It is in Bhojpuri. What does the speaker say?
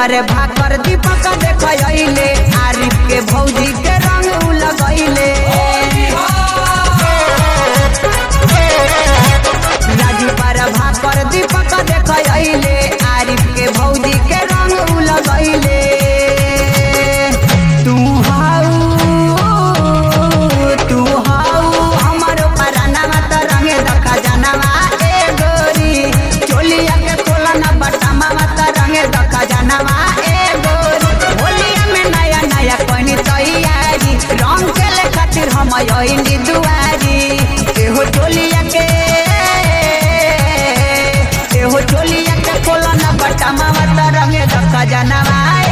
पर भाकर दीपक देख अइले आरिफ के भौजी के रंग उ लगैले राजू पर भाकर दीपक देख अइले आरिफ के भौजी के रंग उ लगैले तू हाउ तू हाउ हमरो परानावा त रंगे दखा जानवा ए गोरी चोलिया के खोला ना बटामा त रंगे दखा जानवा ए गोरी होलिया में नया नया कोनी तैयारी रंग के ले खातिर हम आइली दुआरी एहो चोलिया के एहो चोलिया के खोला ना बटामा त रंगे दखा जानवा